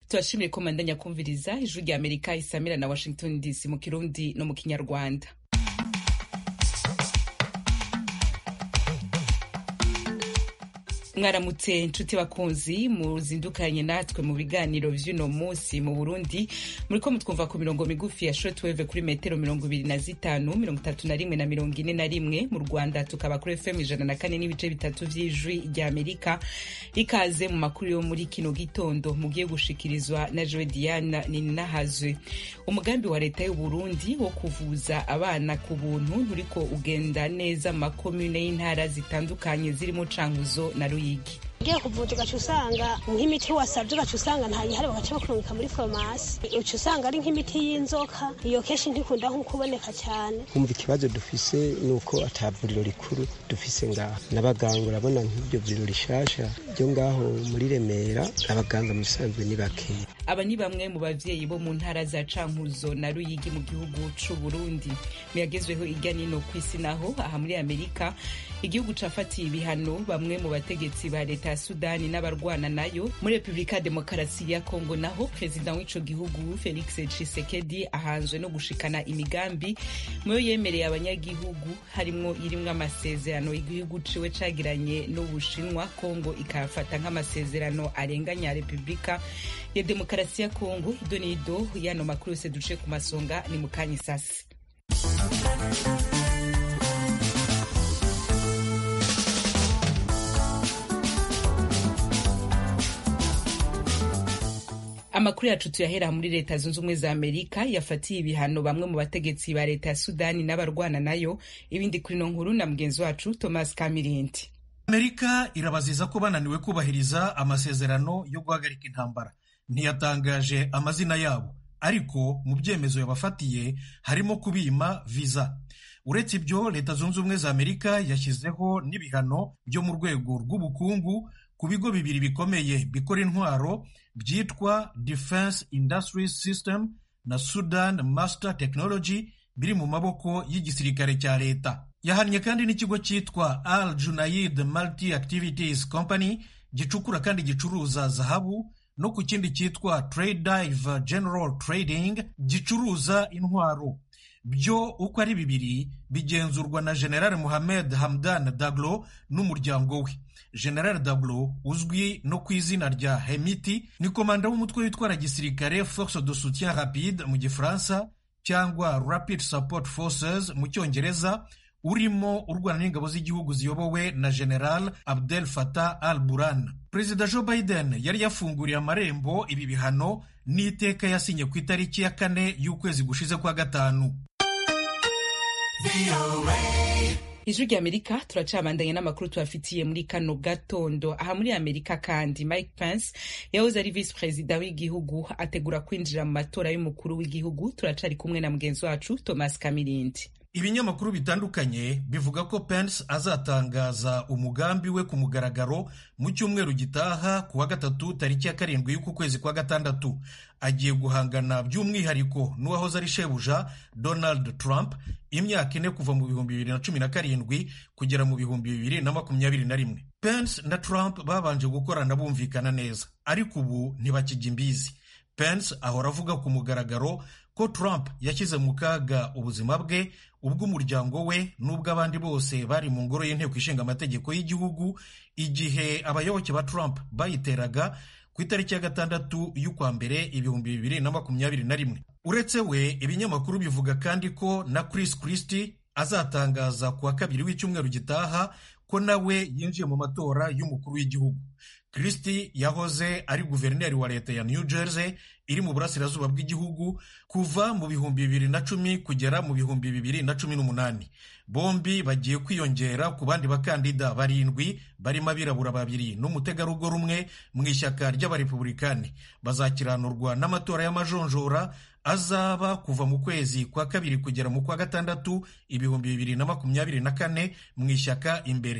turashimiye ko mandanya kumviriza ijwi rya amerika isamira na washington dc mu kirundi no mu kinyarwanda mwaramutse nshuti bakunzi muzindukanye natwe mu biganiro vy'uno munsi mu burundi muriko mutwumva ku mirongo migufi ya shortwave kuri metero mirongo ibiri na zitanu mirongo itatu na rimwe na mirongo ine na rimwe mu rwanda tukaba kuri fm ijana na kane n'ibice bitatu vy'ijwi rya amerika ikaze mu makuru yo muri kino gitondo mugiye gushikirizwa na joe diana ninahazwe umugambi wa leta y'uburundi wo kuvuza abana ku buntu nturiko ugenda neza mu makomune y'intara zitandukanye zirimo cankuzo na ruyigi ugiye kuvuza ugaca usanga nk'imiti wasabye ugaca usanga ntayihari bagaca bakurungika muri farumasi uca usanga ari nk'imiti y'inzoka iyo kenshi ntikunda nko kuboneka cyane kumva ikibazo dufise ni uko ata vuriro rikuru dufise ngaho n'abaganga urabona nk'iryo vuriro rishasha ryo ngaho muri remera abaganga mu bisanzwe ni bakeya aba ni bamwe mu bavyeyi bo mu ntara za cankuzo na ruyigi mu gihugu c'u burundi muyagezweho irya nino ku isi naho aha muri amerika igihugu cafatiye ibihano bamwe mu bategetsi ba leta ya sudani n'abarwana nayo muri repubulika ya demokarasi ya kongo naho perezida w'ico gihugu felix tshisekedi ahanzwe no gushikana imigambi muyo yemereye abanyagihugu harimwo irimwo amasezerano igihugu ciwe cagiranye n'ubushinwa kongo ikayafata nk'amasezerano arenganya repubulika ya demokarasi ya kongo ido n'ido yano makuru yose duce ku masonga ni mukanya isasi amakuru yacu tuyahera muri leta zunze ubumwe za amerika yafatiye ibihano bamwe mu bategetsi ba leta ya sudani n'abarwana nayo ibindi kuri no nkuru na mugenzi wacu thomas kamirindi amerika irabaziza ko bananiwe kubahiriza amasezerano yo guhagarika intambara ntiyatangaje amazina yabo ariko mu byemezo yabafatiye harimo kubima viza uretse ibyo leta zunze ubumwe za amerika yashyizeho n'ibihano byo mu rwego rw'ubukungu ku bigo bibiri bikomeye bikora intwaro byitwa Defense Industries System na Sudan Master Technology biri mu maboko y'igisirikare cya leta yahannye kandi n'ikigo cyitwa Al Junaid Multi Activities Company gicukura kandi gicuruza zahabu no ku kindi cyitwa Trade Dive General Trading gicuruza intwaro byo uko ari bibiri bigenzurwa na General Mohamed Hamdan Daglo n'umuryango we General Daglo uzwi no ku izina rya Hemiti ni komanda w'umutwe witwara gisirikare Force de Soutien Rapide mu gifaransa cyangwa Rapid Support Forces mu cyongereza urimo urwana n'ingabo z'igihugu ziyobowe na General Abdel Fattah al-Burhan. Perezida Joe Biden yari yafunguriye amarembo ibi bihano n'iteka yasinye ku itariki ya kane y'ukwezi gushize kwa gatanu. ijwi rya amerika turacabandanya n'amakuru tubafitiye muri kano gatondo aha muri amerika kandi mike pence yahoze ari visi perezida w'igihugu ategura kwinjira mu matora y'umukuru w'igihugu turacari kumwe na mugenzi wacu thomas kamirindi ibinyamakuru bitandukanye bivuga ko pence azatangaza umugambi we ku mugaragaro mu cyumweru gitaha ku wa gatatu tariki ya karindwi y'uku kwezi kwa gatandatu agiye guhangana by'umwihariko n'uwahoze ari shebuja donald trump imyaka ine kuva mu bihumbi bibiri na cumi na karindwi kugera mu bihumbi bibiri na makumyabiri na rimwe pence na trump babanje gukorana bumvikana neza ariko ubu ntibakijya imbizi pence ahora avuga ku mugaragaro ko trump yashyize mu kaga ubuzima bwe ubw'umuryango we n'ubw'abandi bose bari mu ngoro y'inteko ishinga amategeko y'igihugu igihe abayoboke ba trump bayiteraga ku itariki ya gatandatu y'ukwa mbere ibihumbi bibiri na makumyabiri na rimwe uretse we ibinyamakuru bivuga kandi ko na chris christie azatangaza ku wa kabiri w'icyumweru gitaha ko nawe yinjiye mu matora y'umukuru w'igihugu christie yahoze ari guverineri wa leta ya new jersey iri mu burasirazuba bw'igihugu kuva mu bihumbi bibiri na cumi kugera mu bihumbi bibiri na cumi n'umunani bombi bagiye kwiyongera ku bandi bakandida barindwi barimo abirabura babiri n'umutegarugori umwe mu ishyaka ry'abarepubulikani bazakiranurwa n'amatora y'amajonjora azaba kuva mu kwezi kwa kabiri kugera mu kwa gatandatu ibihumbi bibiri na makumyabiri na kane mu ishyaka imbere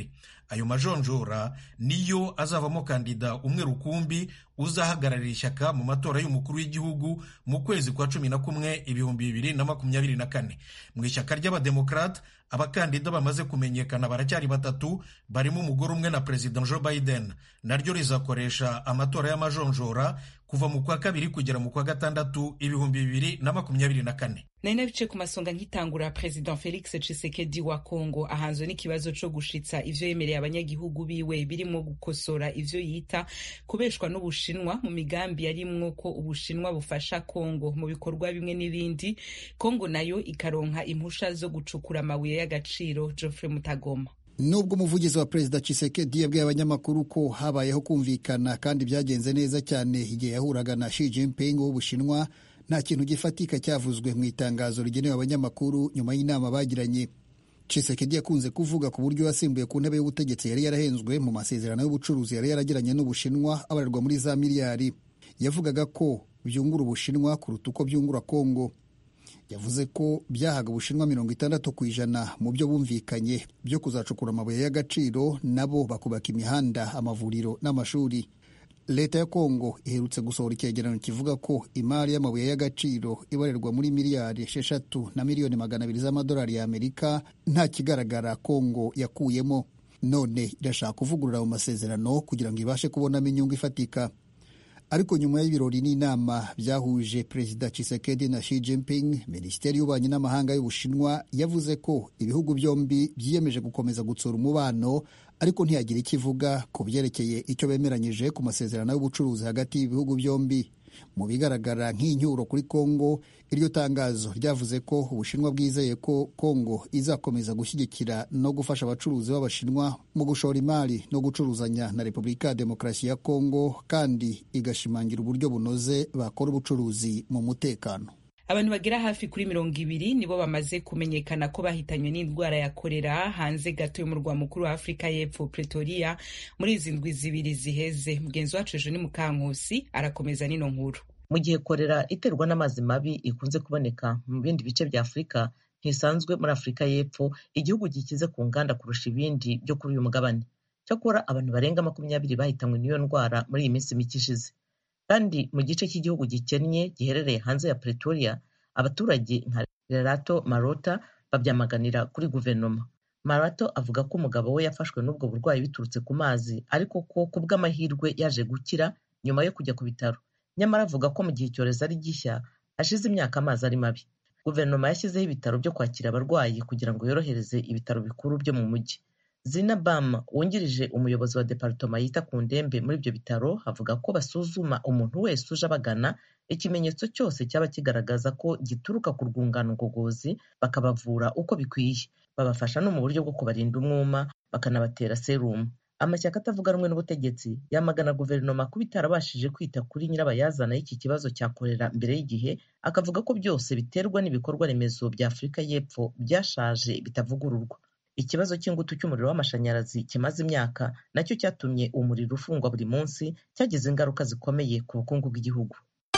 ayo majonjora niyo azavamo kandida umwe rukumbi uzahagararira ishyaka mu matora y'umukuru w'igihugu mu kwezi kwa cumi na kumwe ibihumbi bibiri na makumyabiri na kane mu ishyaka ry'abademokarate abakandida bamaze kumenyekana baracyari batatu barimo umugore umwe na perezida joe biden naryo rizakoresha amatora y'amajonjora kuva mu kwa kabiri kugera mu kwa gatandatu ibihumbi bibiri na makumyabiri na kane nari nabice ku masonga nkitangura perezida felix tshisekedi wa kongo ahanzwe n'ikibazo co gushitsa ivyo yemereye abanyagihugu biwe birimo gukosora ivyo yita kubeshwa n'ubushinwa mu migambi yarimwo ko ubushinwa bufasha kongo mu bikorwa bimwe n'ibindi kongo nayo ikaronka impusha zo gucukura amabuye y'agaciro geoffrey mutagoma nubwo umuvugizi wa perezida Tshisekedi yabwiye abanyamakuru ko habayeho kumvikana kandi byagenze neza cyane igihe yahuraga na Xi Jinping w'Ubushinwa nta kintu gifatika cyavuzwe mu itangazo rigenewe abanyamakuru nyuma y'inama bagiranye Tshisekedi yakunze kuvuga ku buryo yasimbuye ku ntebe y'ubutegetsi yari yarahenzwe mu masezerano y'ubucuruzi yari yaragiranye n'Ubushinwa abarirwa muri za miliyari yavugaga ko byungura Ubushinwa kuruta uko byungura Kongo yavuze ko byahaga ubushinwa mirongo itandatu ku ijana mu byo bumvikanye byo kuzacukura amabuye y'agaciro nabo bakubaka imihanda amavuriro n'amashuri leta ya kongo iherutse gusohora icyegeranyo kivuga ko imari y'amabuye y'agaciro ibarerwa muri miliyari esheshatu na miliyoni magana abiri z'amadolari y'amerika nta kigaragara kongo yakuyemo none irashaka kuvugurura mu masezerano kugira ngo ibashe kubonamo inyungu ifatika ariko nyuma y'ibirori n'inama byahuje perezida Tshisekedi na Xi Jinping minisiteri y'ububanyi n'amahanga y'ubushinwa yavuze ko ibihugu byombi byiyemeje gukomeza gutsura umubano ariko ntiyagira icyo ivuga ku byerekeye icyo bemeranyije ku masezerano y'ubucuruzi hagati y'ibihugu byombi mu bigaragara nk'inyuro kuri Kongo iryo tangazo ryavuze ko ubushinwa bwizeye ko Kongo izakomeza gushyigikira no gufasha abacuruzi b'abashinwa mu gushora imari no gucuruzanya na Repubulika ya Demokarasi ya Kongo kandi igashimangira uburyo bunoze bakora ubucuruzi mu mutekano abantu bagera hafi kuri mirongo ibiri nibo bamaze kumenyekana ko bahitanywe n'indwara ya korera hanze gato y'umurwa mukuru wa afurika y'epfo pretoria muri izi ndwi zibiri ziheze mugenzi wacu ejo ni mukankusi arakomeza n'ino nkuru mu gihe korera iterwa n'amazi mabi ikunze kuboneka mu bindi bice bya afurika ntisanzwe muri afurika y'epfo igihugu gikize ku nganda kurusha ibindi byo kuri uyu mugabane cyakora abantu barenga makumyabiri bahitanywe n'iyo ndwara muri iyi minsi mike ishize kandi mu gice cy'igihugu gikennye giherereye hanze ya pretoria abaturage nka lerato marota babyamaganira kuri guverinoma marato avuga ko umugabo we yafashwe n'ubwo burwayi biturutse ku mazi ariko ko ku bw'amahirwe yaje gukira nyuma yo kujya ku bitaro nyamara avuga ko mu gihe icyorezo ari gishya hashize imyaka amazi ari mabi guverinoma yashyizeho ibitaro byo kwakira abarwayi kugira ngo yorohereze ibitaro bikuru byo mu mujyi zina bam wungirije umuyobozi wa departoma yita ku ndembe muri ibyo bitaro avuga ko basuzuma umuntu wese uje abagana ikimenyetso cyose cyaba kigaragaza ko gituruka ku rwungano ngogozi bakabavura uko bikwiye babafasha no mu buryo bwo kubarinda umwuma bakanabatera serumu amashyaka atavuga rumwe n'ubutegetsi yamagana guverinoma kuba itarabashije kwita kuri nyirabayazana y'iki kibazo cya korera mbere y'igihe akavuga ko byose biterwa n'ibikorwa remezo bya afurika y'epfo byashaje bitavugururwa ikibazo cy'ingutu cy'umuriro w'amashanyarazi kimaze imyaka nacyo cyatumye umuriro ufungwa buri munsi cyagize ingaruka zikomeye ku bukungu bw'igihugu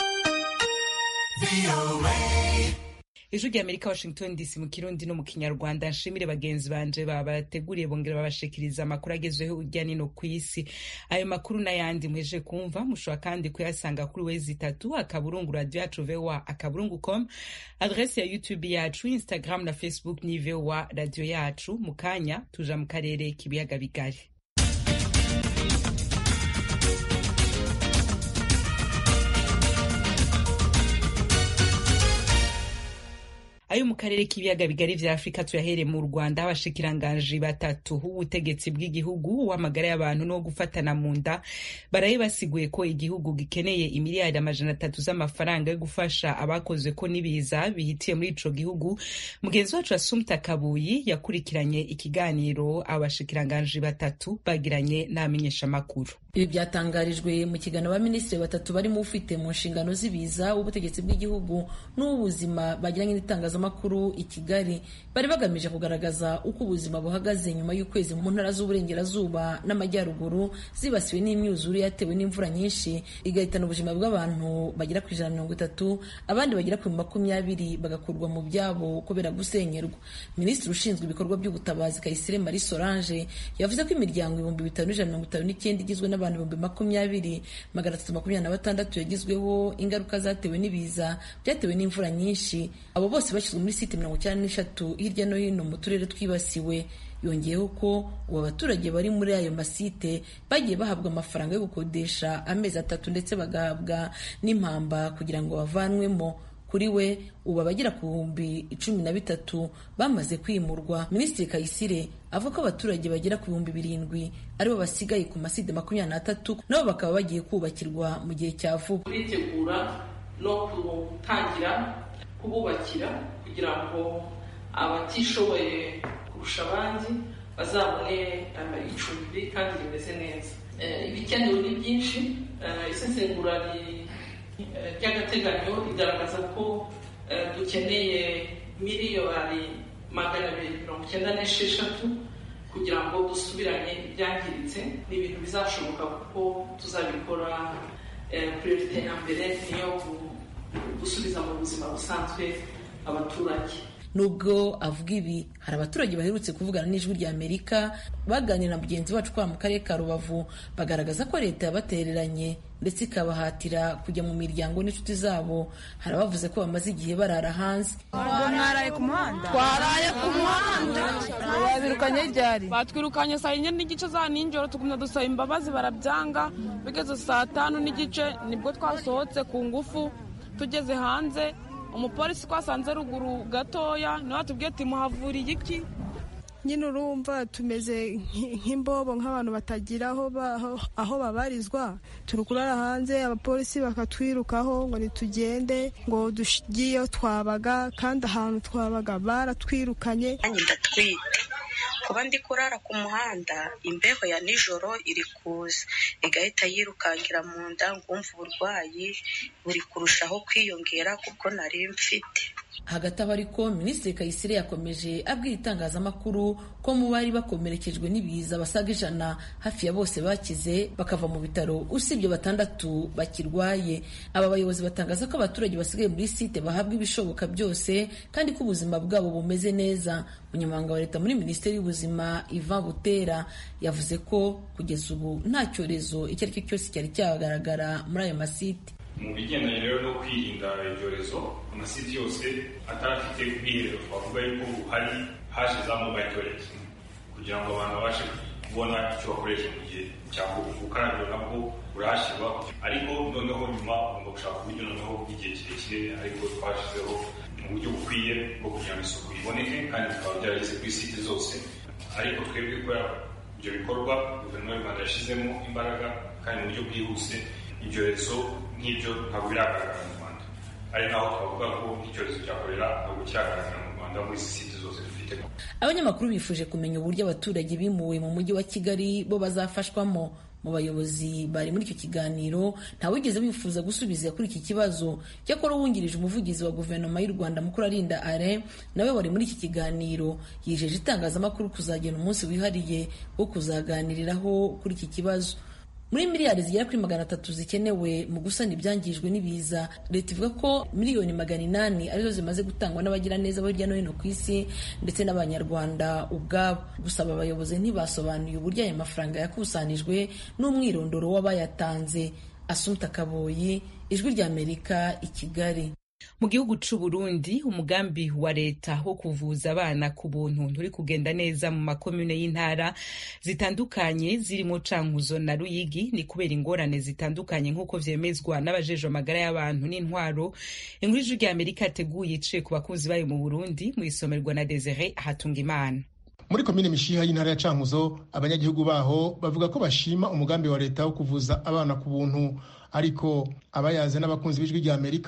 ijwi rya amerika washington dc mu kirundi no mu kinyarwanda nshimire bagenzi banje babateguriye bongera babashikiriza amakuru agezweho urya nino ku isi ayo makuru n'ayandi muheje kumva mushobora kandi kuyasanga kuri wezi itatu akaburungu radio yacu voa akaburungu com adrese ya youtube yacu instagram na facebook ni voa radio yacu mu kanya tuja mu karere k'ibiyaga bigari ayo mu karere k'ibiyaga bigari vya afurika tuyahere mu rwanda abashikiranganji batatu b'ubutegetsi bw'igihugu w'amagara y'abantu no gufatana mu nda baraye basiguye ko igihugu gikeneye imiliyari amajana atatu z'amafaranga yo gufasha abakozwe ko n'ibiza bihitiye muri ico gihugu mugenzi wacu asumta kabuyi yakurikiranye ikiganiro abashikiranganji batatu bagiranye n'abamenyeshamakuru ibi byatangarijwe mu kiganiro abaminisitiri batatu barimo ufite mu nshingano z'ibiza w'ubutegetsi bw'igihugu n'uw'ubuzima bagiranye n'itangazamakuru itangazamakuru i kigali bari bagamije kugaragaza uko ubuzima buhagaze nyuma y'ukwezi mu ntara z'uburengerazuba n'amajyaruguru zibasiwe n'imyuzure yatewe n'imvura nyinshi igahitana ubuzima bw'abantu bagera ku ijana na mirongo itatu abandi bagera ku makumyabiri bagakurwa mu byabo kubera gusenyerwa minisitiri ushinzwe ibikorwa by'ubutabazi kayisire marie solange yavuze ko imiryango ibihumbi bitanu n'ijana mirongo itanu n'icyenda igizwe n'abantu ibihumbi makumyabiri magana atatu makumyabiri na batandatu yagizweho ingaruka zatewe n'ibiza byatewe n'imvura nyinshi abo bose bashyizwe muri site mirongo icyenda n'eshatu hirya no hino mu turere twibasiwe yongeyeho ko ubu abaturage bari muri ayo masite bagiye bahabwa amafaranga yo gukodesha amezi atatu ndetse bagahabwa n'impamba kugira ngo bavanwemo kuri we ubu abagera ku bihumbi cumi na bitatu bamaze kwimurwa minisitiri kayisire avuga ko abaturage bagera ku bihumbi birindwi aribo basigaye ku maside makumyabiri n'atatu nabo bakaba bagiye kubakirwa mu gihe cya vuba turitegura no gutangira kububakira kugira ngo abatishoboye kurusha abandi bazabone icumbi kandi rimeze neza ibikenewe ni byinshi isesengura ry'agateganyo rigaragaza ko dukeneye miliyoni magana abiri mirongo icyenda n'esheshatu kugira ngo dusubiranye ibyangiritse ni ibintu bizashoboka kuko tuzabikora priorite ya mbere niyo gusubiza mu buzima busanzwe abaturage nubwo avuga ibi hari abaturage baherutse kuvugana n'ijwi rya amerika baganira na mugenzi wacu kwa mu karere ka rubavu bagaragaza ko leta yabatereranye ndetse ikabahatira kujya mu miryango n'inshuti zabo hari abavuze ko bamaze igihe barara hanze mwaraye ku muhanda twaraye ku muhanda babirukanye ryari batwirukanye saa yine n'igice za nijoro tugumya dusaba imbabazi barabyanga bigeze saa tanu n'igice nibwo twasohotse ku ngufu tugeze hanze umupolisi twasanze ruguru gatoya niwe watubwiye ati muhavuriye iki nyine urumva tumeze nk'imbobo nk'abantu batagira aho babarizwa turi kurara hanze abapolisi bakatwirukaho ngo ntitugende ngo tugiye twabaga kandi ahantu twabaga baratwirukanye ndatwite kuba ndi kurara ku muhanda imbeho ya nijoro iri kuza igahita yirukankira mu nda ngumva uburwayi buri kurushaho kwiyongera kuko nari mfite hagati aho ariko minisitiri kayisire yakomeje abwira itangazamakuru ko mu bari bakomerekejwe n'ibiza basaga ijana hafi ya bose bakize bakava mu bitaro usibye batandatu bakirwaye aba bayobozi batangaza ko abaturage basigaye muri site bahabwa ibishoboka byose kandi ko ubuzima bwabo bumeze neza umunyamabanga wa leta muri minisiteri y'ubuzima ivan butera yavuze ko kugeza ubu nta cyorezo icyo ari cyo cyose cyari cyagaragara muri ayo masite mu bigendanye rero no kwirinda ibyorezo amasiti yose atarafite ubwiherero twavuga yuko buhari haje za mobile toilet kugira ngo abantu babashe kubona icyo bakoresha mu gihe cya gukarabiro nabwo burahashyirwa ariko noneho nyuma ugomba gushaka uburyo noneho bw'igihe kirekire ariko twashyizeho mu buryo bukwiye bwo kugira ngo isuku iboneke kandi bikaba byarageze kuri site zose ariko twebwe kubera ibyo bikorwa guverinoma y'u rwanda yashyizemo imbaraga kandi mu buryo bwihuse ibyorezo nk'ibyo ntabwo biragaragara mu rwanda ari naho twavuga ko icyorezo cya korera ntabwo kiragaragara mu rwanda muri izi site zose dufite abanyamakuru bifuje kumenya uburyo abaturage bimuwe mu mujyi wa kigali bo bazafashwamo mu bayobozi bari muri icyo kiganiro ntawigeze bifuza gusubiza kuri iki kibazo cyakora uwungirije umuvugizi wa guverinoma y'u rwanda mukuru arinda are nawe wari muri iki kiganiro yijeje itangazamakuru kuzagena umunsi wihariye wo kuzaganiriraho kuri iki kibazo muri miliyari zigera kuri magana atatu zikenewe mu gusana ibyangijwe n'ibiza leta ivuga ko miliyoni magana inani arizo zimaze gutangwa n'abagiraneza bo hirya no hino ku isi ndetse n'abanyarwanda ubwabo gusaba abayobozi ntibasobanuye uburyo aya mafaranga yakusanijwe n'umwirondoro w'abayatanze asumta kaboyi ijwi ry'amerika i kigali mu gihugu c'u Burundi umugambi wa leta wo kuvuza abana ku buntu nturi kugenda neza mu makomune y'intara zitandukanye zirimo Cankuzo na Ruyigi ni kubera ingorane zitandukanye nk'uko vyemezwa n'abajejwe amagara y'abantu n'intwaro inkuru y'ijwi rya Amerika yateguye iciye ku bakunzi bayo mu Burundi mu isomerwa na Desire Hatungimana muri komine mishiha y'intara ya cankuzo abanyagihugu baho bavuga ko bashima umugambi wa leta wo kuvuza abana ku buntu ariko abayaze n'abakunzi b'ijwi rya amerika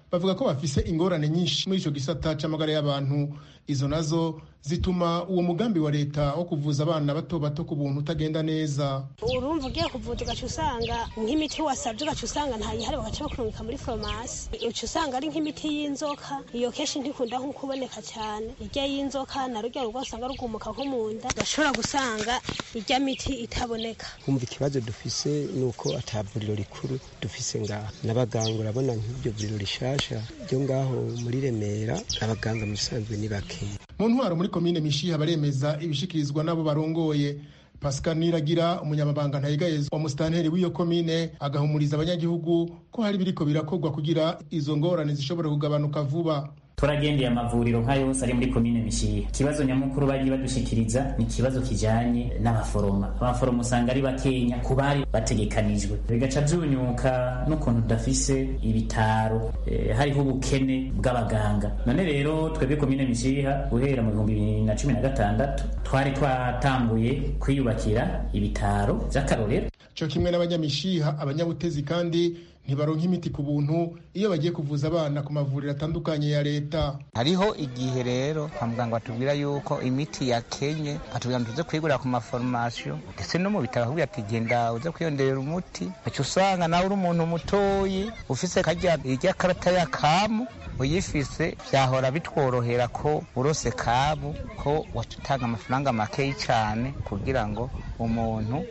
bavuga ko bafise ingorane nyinshi muri ico gisata c'amagara y'abantu izo nazo zituma uwo mugambi wa leta wo kuvuza abana bato bato ku buntu utagenda neza urumva ugiye kuvuza ugaca usanga nk'imiti wasabye ugaca usanga ntayihari bagaca bakurungika muri farumasi uca usanga ari nk'imiti y'inzoka iyo kenshi ntikunda nko kuboneka cyane irya y'inzoka na rujya rugo usanga rugumuka nko mu nda ugashobora gusanga irya miti itaboneka kumva ikibazo dufise ni uko ata vuriro rikuru dufise ngaha n'abaganga urabona nk'iryo vuriro rishasha ryo ngaho muri remera abaganga mu bisanzwe ni bakeya mu ntwaro muri komine mishiha baremeza ibishikirizwa n'abo barongoye pascal niragira umunyamabanga ntayigayezwa wa musitanteri w'iyo komine agahumuriza abanyagihugu ko hari biriko birakorwa kugira izo ngorane zishobora kugabanuka vuba turagendeye amavuriro nka yose ari muri komine mishiha ikibazo nyamukuru bagiye badushikiriza ni ikibazo kijanye n'abaforoma abaforoma usanga ari bakenya ku bari bategekanijwe bigaca vyunyuka n'ukuntu tudafise ibitaro e, hariho ubukene bw'abaganga none rero twebwe komine mishiha guhera mu bihumbi bibiri na cumi na gatandatu twari twatanguye kwiyubakira ibitaro vy'akarorero co kimwe n'abanyamishiha abanyabutezi kandi ntibaronka imiti ku buntu iyo bagiye kuvuza abana ku mavuriro atandukanye ya leta hariho igihe rero kwa muganga batubwira yuko imiti yakenye batubwira ngo tuze kuyigurira ku maforomasiyo ndetse no mu bitaro bakubwira ati genda uze kwiyongerera umuti uca usanga nawe uri umuntu mutoyi ufise karya irya karata ya kamu uyifise vyahora bitworohera ko urose kabu ko waca utanga amafaranga makeyi cane kugira ngo umuntu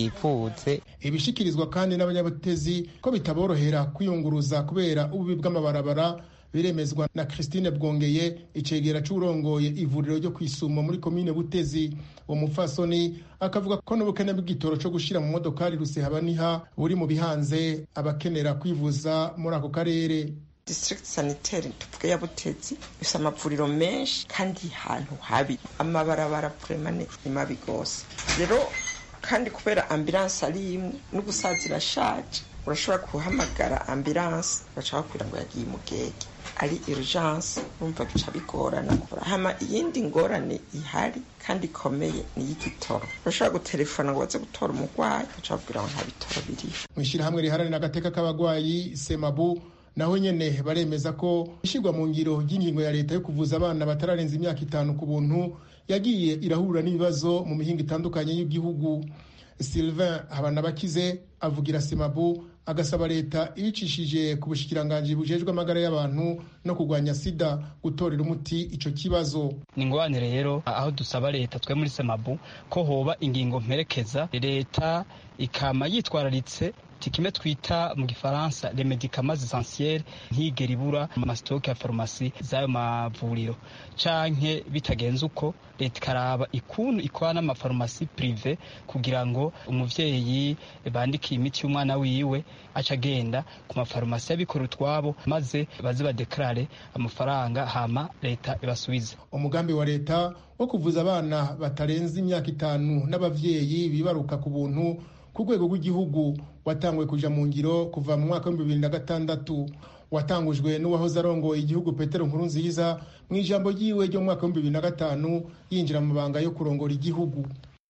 yivuze ibishikirizwa kandi n'abanyabutezi ko bitaborohera kwiyunguruza kubera ububi bw'amabarabara biremezwa na christine bwongeye icegera c'urongoye ivuriro ryo kwisumo muri komine butezi uwo mupfasoni akavuga ko n'ubukene bw'igitoro co gushira mu modokari rusehabaniha buri mu bihanze abakenera kwivuza muri ako karere district sanitaire tuvuge ya butezi ifite amavuriro menshi kandi hantu habi amabarabara puremane ni mabi gose rero kandi kubera ambilanse ari imwe n'ubusaza irashaje urashobora guhamagara ambilanse baca bakubwira ngo yagiye umugege ari urgence urumva bica bigorana hama iyindi ngorane ihari kandi ikomeye ni iy'igitoro urashobora gutelefona ngo baze gutora umurwayi baca bakubwira ngo nta bitoro biriho mu ishyirahamwe riharanira agateka k'abagwayi semabu naho nyene baremeza ko ishyirwa mu ngiro ry'ingingo ya leta yo kuvuza abana batararenza imyaka itanu ku buntu yagiye irahura n'ibibazo mu mihinga itandukanye y'igihugu sylvain habanabakize avugira semabu agasaba leta ibicishije ku bushikiranganji bujejwe amagara y'abantu no kurwanya sida gutorera umuti ico kibazo ni ingorane rero aho dusaba leta twe muri semabu ko hoba ingingo mperekeza leta ikama yitwararitse kimwe twita mu gifaransa les medicaments essentiels ntigera ibura amasitoke ya farumasi z'ayo mavuriro canke bitagenze uko leta ikaraba ikuntu ikora n'amafarumasi prive kugira ngo umuvyeyi bandikiye imiti y'umwana wiwe aca agenda ku mafarumasi y'abikora utwabo maze baze badekarare amafaranga hama leta ibasubize umugambi wa leta wo kuvuza abana batarenze imyaka itanu n'abavyeyi bibaruka ku buntu ku rwego rw'igihugu watanguye kuja mu ngiro kuva mu mwaka w'ibihumbi bibiri na gatandatu watangujwe n'uwahoze arongoye igihugu petero nkuru nziza mu ijambo ryiwe ryo mu mwaka w'ibihumbi bibiri na gatanu yinjira mu mabanga yo kurongora igihugu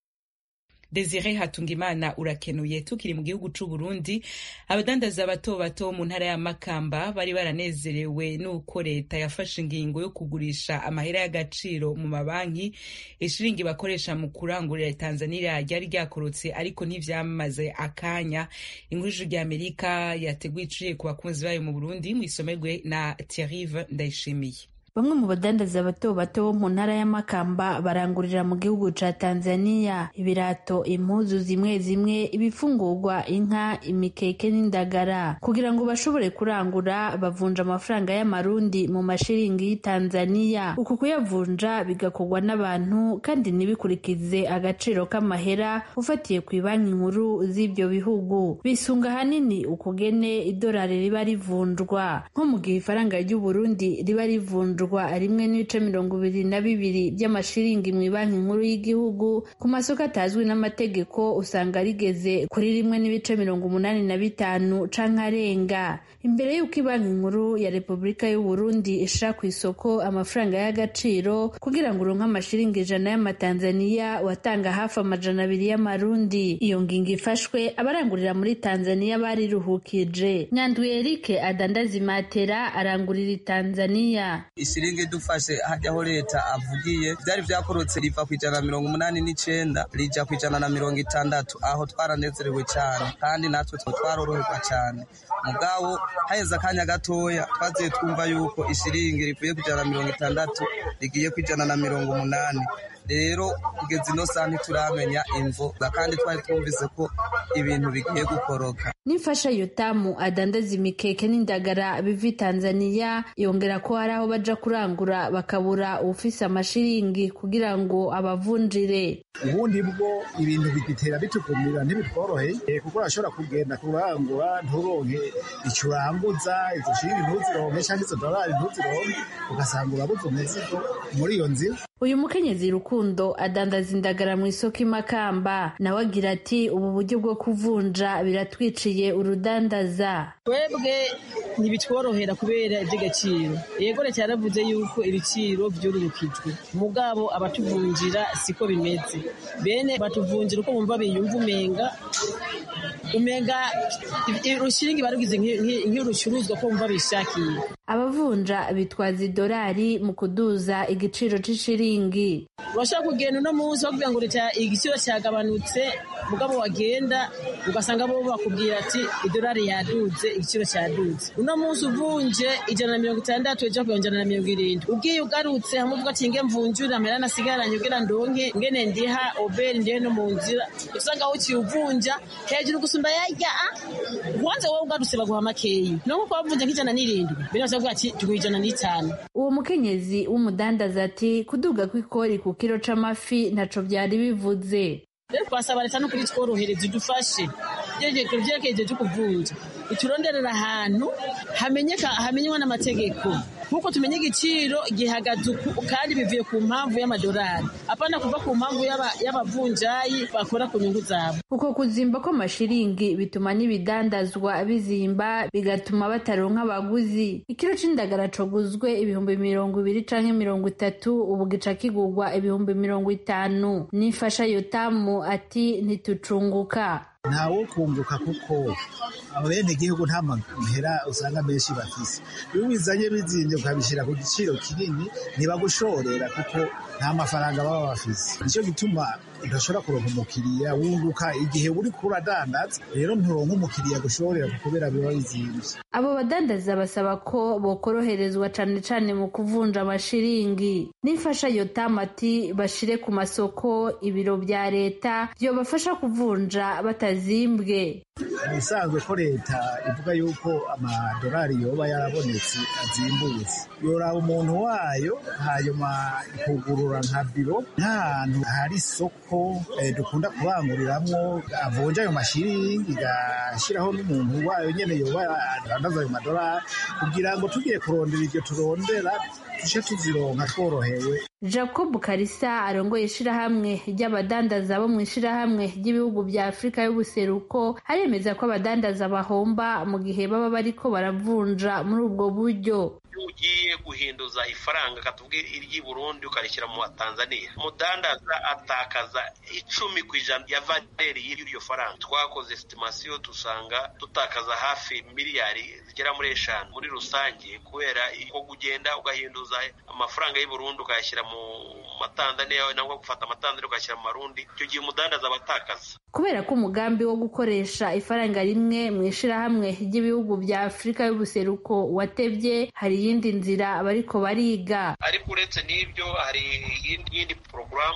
Desire Hatungimana urakenuye tukiri mu gihugu c'u Burundi abadandaza bato bato mu ntara ya Makamba bari baranezerewe nuko leta yafashe ingingo yo kugurisha amahera y'agaciro mu mabanki ishiringi bakoresha mu kurangurira Tanzania ryari ryakorotse ariko ntivyamaze akanya inkuru rya Amerika yateguye iciye ku bakunzi bayo mu Burundi mu isomerwe na Thierry Ndayishimiye bamwe mu badandaza bato bato mu ntara y'amakamba barangurira mu gihugu ca tanzania ibirato impuzu zimwe zimwe ibifungurwa inka imikeke n'indagara kugira ngo bashobore kurangura bavunja amafaranga y'amarundi mu mashiringi y'itanzania uku kuyavunja bigakorwa n'abantu kandi ntibikurikize agaciro k'amahera ufatiye ku banki nkuru z'ibyo bihugu bisunga ahanini ukugene idolari riba rivunjwa nko mu gihe ifaranga ry'uburundi riba rivunjwa rikagurwa rimwe n'ibice mirongo ibiri na bibiri by'amashiringi mu banki nkuru y'igihugu ku masoko atazwi n'amategeko usanga rigeze kuri rimwe n'ibice mirongo umunani na bitanu canke arenga imbere y'uko banki nkuru ya repubulika y'u Burundi ishira ku isoko amafaranga y'agaciro kugira ngo uronke amashiringi ijana y'amatanzaniya watanga hafi amajana abiri y'amarundi iyo ngingo ifashwe abarangurira muri tanzaniya bariruhukije nyandwi erike adandaza imatera arangurira i tanzaniya ishiringi dufashe hajyaho leta avugiye byari byakorotse riva ku ijana na mirongo umunani n'icenda rija ku ijana na mirongo itandatu aho twaranezerewe cyane kandi natwe twaroroherwa cyane mugabo haheze akanya gatoya twaziye twumva yuko ishiringi rivuye ku ijana na mirongo itandatu rigiye ku ijana na mirongo umunani rero kugeza ino saha ntituramenya imvo kandi twari twumvise ko ibintu bigiye gukoroka n'imfasha yotamu adandaza imikeke n'indagara biva i tanzaniya yongera ko hari aho baja kurangura bakabura ubufise amashiringi kugira ngo abavunjire ubundi bwo ibintu bigitera bitukumira ntibitworoheye kuko urashobora kugenda kurangura nturonke icyo uranguza izo shiringi ntuzironke cyangwa izo dorari ntuzironke ugasanga urabuze umuzigo muri iyo nzira uyu mukenyezi rukundo adandaza indagara mu isoko imakamba nawe agira ati ubu buryo bwo kuvunja biratwiciye urudandaza twebwe ntibitworohera kubera iby'agaciro yego leta yaravuze yuko ibiciro byororokijwe mugabo abatuvunjira siko bimeze bene batuvunjira uko bumva biyumva umenga umenga urushinge barugize nk'urucuruzwa ko bumva bishakiye abavunja bitwaza idolari mu kuduza igiciro c'ishiringi urashobora kugenda uno munsi bakubwira ngo leta igiciro cyagabanutse mugabo wagenda ugasanga bo bakubwira ati idolari yaduze igiciro cyaduze uno munsi uvunje ijana na mirongo itandatu ejo kugira ijana na mirongo irindwi ugiye ugarutse hamwe uvuga ati nge mvunjure amahera nasigaranye ugira ndonke ngene ndiha oberi ndihe no mu nzira usanga aho uciye uvunja hejuru gusumba yarya wanze wowe ugarutse baguha makeyi no nkuko wavunja nk'ijana n'irindwi mbere bavuga ati tuguha ijana n'itanu uwo mukenyezi w'umudandaza ati kuduga kw'ikori ku kiro c'amafi ntaco vyari bivuze rero twasaba leta no kuri tworohereza idufashe byerekeje byo kuvunja ituronderera ahantu hamenywa n'amategeko nk'uko tumenya igiciro gihagaze uku kandi bivuye ku mpamvu y'amadolari apana kuva ku mpamvu y'abavunjayi bakora ku nyungu zabo uko kuzimba kw'amashiringi bituma n'ibidandazwa bizimba bigatuma bataronka abaguzi ikiro c'indagara coguzwe ibihumbi mirongo ibiri canke mirongo itatu ubu gica kigurwa ibihumbi mirongo itanu n'imfasha yotamu ati ntitucunguka ntawo kunguka kuko abene igihugu nta mahera usanga menshi bafise iyo ubizanye bizinze ukabishyira ku giciro kinini ntibagushorera kuko nta mafaranga baba bafise nicyo gituma udashobora kuronka umukiriya wunguka igihe uri kuradandaza rero nturonka umukiriya gushorera kubera biba bizimvye abo badandaza basaba ko bokoroherezwa cane cane mu kuvunja amashiringi n'imfasha yotamu ati bashire ku masoko ibiro vya leta vyobafasha kuvunja batazimbwe ibisanzwe ko leta ivuga yuko amadolari yoba yarabonetse azimbutse yoraba umuntu wayo hanyuma ikugurura nka biro nk'ahantu hari isoko dukunda kubanguriramwo avunja ayo mashiringi igashyiraho n'umuntu wayo nyene yoba adandaza ayo madolari kugira ngo tugiye kurondera iryo turondera tuje tuzironka tworohewe jacob karisa arongoye ishirahamwe ry'abadandaza bo mu ishirahamwe ry'ibihugu vya afurika y'ubuseruko aremeza ko abadandaza bahomba mu gihe baba bariko baravunja muri ubwo buryo ugiye guhinduza ifaranga katubwira iry'i Burundi ukarishyira mu Tanzania umudandaza atakaza icumi ku ijana ya valeri y'iryo faranga twakoze estimasiyo dusanga dutakaza hafi miliyari zigera muri eshanu muri rusange kubera ko kugenda ugahinduza amafaranga y'u Burundi ukayashyira mu matanzaniya nangwa gufata amatanzaniya ugashyira mu marundi icyo gihe umudandaza aba atakaza kubera ko umugambi wo gukoresha ifaranga rimwe mu ishirahamwe ry'ibihugu vya afurika y'ubuseruko watevye hari iyindi nzira bariko bariga ariko uretse n'ibyo hari iyindi porogaramu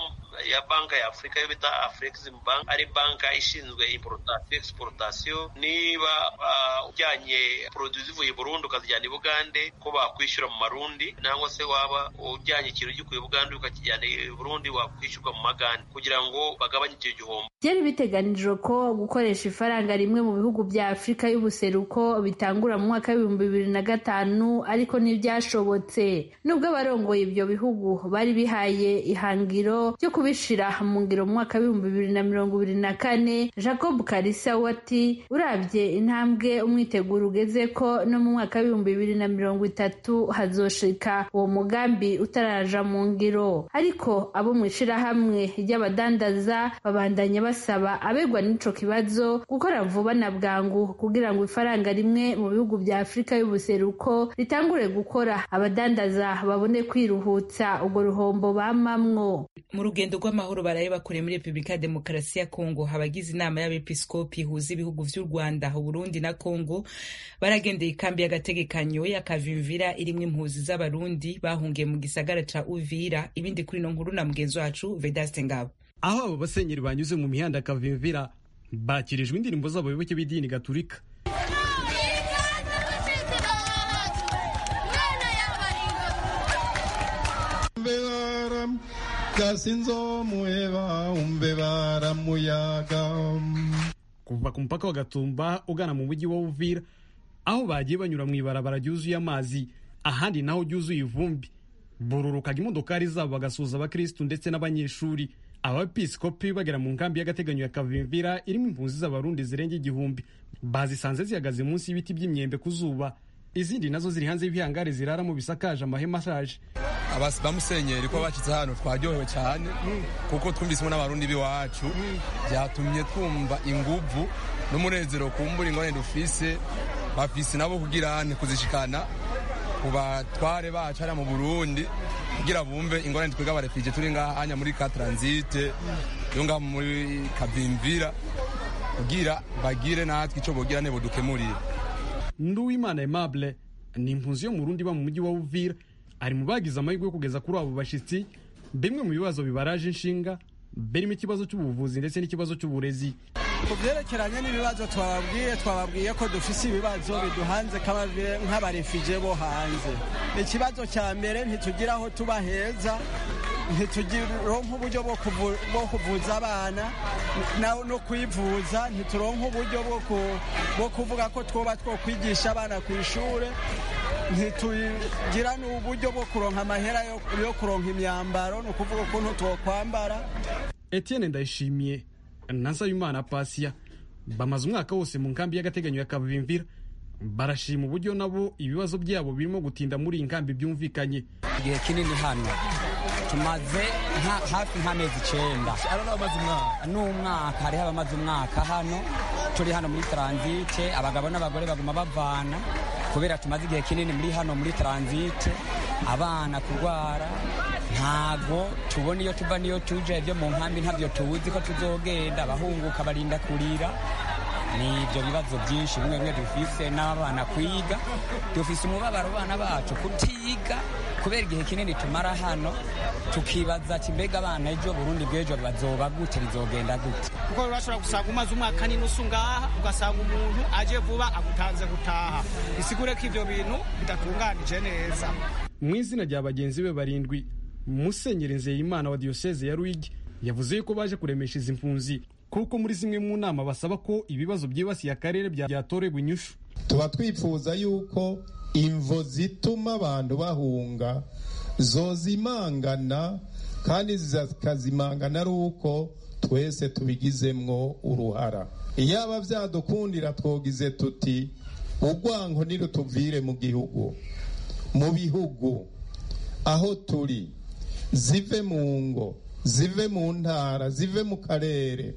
ya banka ya afurika yo bita afrexim bank ari banka ishinzwe importation exportation niba ujyanye produit zivuye i burundi ukazijyana i bugande ko bakwishyura mu marundi nangwa se waba ujyanye ikintu gikuye i bugande ukakijyana i burundi wakwishyurwa mu magande kugira ngo bagabanye icyo gihombo byari biteganijwe ko gukoresha ifaranga rimwe mu bihugu bya afurika y'ubuseruko bitangura mu mwaka w'ibihumbi bibiri na gatanu ariko ntibyashobotse nubwo abarongoye ibyo bihugu bari bihaye ihangiro ryo kubishira mu ngiro mu mwaka w'ibihumbi bibiri na mirongo ibiri na kane jacob karisa wati urabye intambwe umwiteguro ugeze ko no mu mwaka w'ibihumbi bibiri na mirongo itatu hazoshika uwo mugambi utaraja mu ngiro ariko abo mu ishirahamwe ry'abadandaza babandanya basaba abegwa n'ico kibazo gukora vuba na bwangu kugira ngo ifaranga rimwe mu bihugu bya afurika y'ubuseruko ritangure gukora abadandaza babone kwiruhutsa urwo ruhombo bamamwo mu rugendo rw'amahoro baraye bakoreye muri repubulika ya demokarasi ya kongo abagize inama y'abepiskopi ihuza ibihugu vy'u rwanda uburundi na kongo baragendeye ikambi y'agategekanyo y'akavimvira irimwo impuzi z'abarundi bahungiye mu gisagara ca uvira ibindi kuri ino nkuru na mugenzi wacu vedaste ngabo aho abo basenyeri banyuze mu mihanda akavimvira bakirijwe indirimbo z'abayoboke b'idini gaturika gasinzomuheba umbe baramuyaga kuva ku mupaka wa gatumba ugana mu mujyi wa uvira aho bagiye banyura mu ibarabara ryuzuye amazi ahandi naho ryuzuye ivumbi bururukaga imodokari zabo bagasuhuza abakirisitu ndetse n'abanyeshuri abapisikopi bagera mu nkambi y'agateganyo ya kavimvira irimo impunzi z'abarundi zirenga igihumbi bazisanze zihagaze munsi y'ibiti by'imyembe ku zuba izindi nazo ziri hanze y'ibihangare ziraramo bisakaje amahema ashaje bamusenyeri ko bashyize hano twaryohewe cyane kuko twumvisemo n'abarundi b'iwacu byatumye twumva inguvu n'umunezero kumbura ingorane dufise bafise nabo kugira kuzishikana ku batware bacu hariya mu burundi kugira bumve ingorane twiga abarefije turi ngaha hanya muri ka transite yo ngaha muri kavimvira kugira bagire natwe icyo bogira nebo dukemurire nduwimana aimable ni impunzi yo mu rundi iba mu mujyi wa uvira ari mu bagize amahirwe yo kugeza kuri abo bashyitsi bimwe mu bibazo bibaraje inshinga birimo ikibazo cy'ubuvuzi ndetse n'ikibazo cy'uburezi ku byerekeranye n'ibibazo twababwiye twababwiye ko dufise ibibazo biduhanze nk'abarefije bo hanze ikibazo cya mbere ntitugira aho tuba heza ntituronka uburyo bwo kuvuza abana no kwivuza ntituronka uburyo bwo kuvuga ko twoba two kwigisha abana ku ishuri ntitugira n'uburyo bwo kuronka amahera yo kuronka imyambaro ni ukuvuga ukuntu twokwambara etienne ndayishimiye na nsabimana pasiya bamaze umwaka wose mu nkambi y'agateganyo ya kavimvira barashima uburyo nabo ibibazo byabo birimo gutinda muri iyi nkambi byumvikanye igihe kinini hano tumaze hafi nk'amezi icyenda n'umwaka hariho abamaze umwaka hano turi hano muri taransite abagabo n'abagore baguma bavana kubera tumaze igihe kinini muri hano muri taransite abana kurwara ntago tubona iyo tuva n'iyo tuje ibyo mu nkambi ntabyo tuzi ko tuzogenda abahunguka barinda kurira ni ibyo bibazo byinshi bimwe bimwe dufise n'abana kwiga dufise umubabaro abana bacu kutiga kubera igihe kinini tumara hano tukibaza ati mbega abana ejo burundi bw'ejo bazoba gute bizogenda gute kuko urashobora gusanga umaze umwaka n'inusu ngaha ugasanga umuntu aje vuba agutanze gutaha bisigure ko ibyo bintu bidatunganije neza mu izina rya bagenzi be barindwi musenyeri nzeyimana wa diyoseze ya rwigi yavuze yuko baje kuremesha izi mpunzi kuko muri zimwe mu nama basaba ko ibibazo byibasiye akarere byatoregwa inyushu tuba twifuza yuko imvo zituma abantu bahunga zozimangana kandi zikazimangana ari uko twese tubigizemwo uruhara iyaba byadukundira twogize tuti urwango ntirutuvire mu gihugu mu bihugu aho turi zive mu ngo zive mu ntara zive mu karere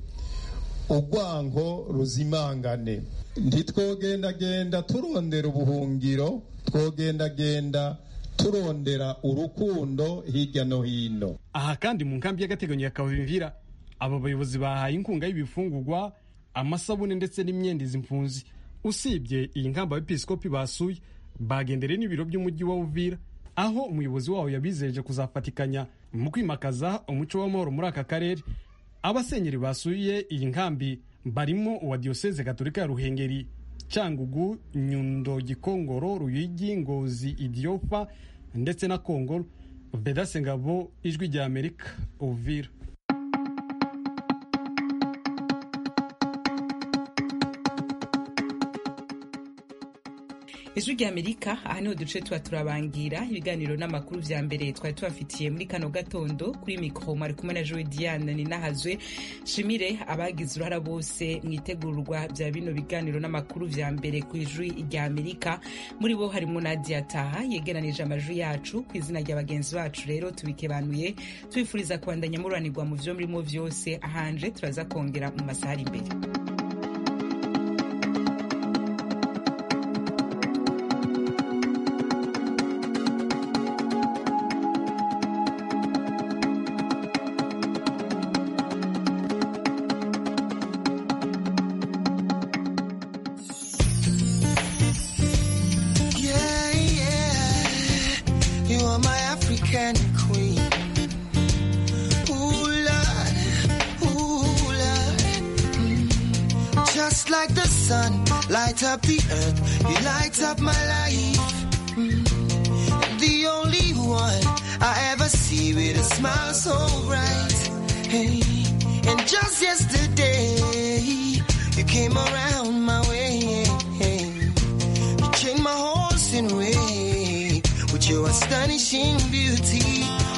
urwango ruzimangane ntitwogendagenda turondera ubuhungiro twogendagenda turondera urukundo hirya no hino aha kandi mu nkambi y'agateganyo ya kavimvira aba bayobozi bahaye inkunga y'ibifungurwa amasabune ndetse n'imyenda izi mpunzi usibye iyi nkamba abepiskopi basuye bagendereye n'ibiro by'umujyi wa uvira aho umuyobozi wawo yabizeje kuzafatikanya mu kwimakaza umuco w'amahoro muri aka karere abasenyeri basuye iyi nkambi barimo uwa diyoseze gatolika ya ruhengeri cyangugu nyundo gikongoro ruyigi ngozi idiofa ndetse na kongoro vedase ngabo ijwi rya amerika uvira ijwi rya amerika aha niho duce tuba turabangira ibiganiro n'amakuru vya mbere twari tubafitiye muri kano gatondo kuri mikoro mwari kumwe na joe diane ninahazwe shimire abagize uruhara bose mu itegurwa vya bino biganiro n'amakuru vya mbere ku ijwi rya amerika muri bo harimo nadia taha yegeranije amajwi yacu ku izina rya bagenzi bacu rero tubikebanuye tubifuriza kubandanya mururanirwa mu vyo murimo vyose ahanje turaza kongera mu masaha ari imbere Yeah, yeah. You are my African queen. Ooh, Lord. Ooh, Lord. Mm. Just like the sun, light up the earth. You light up my life. Mm. The only one I ever see with a smile so bright. Hey. And just yesterday, you came around my way. You changed my horse in way with your astonishing beauty.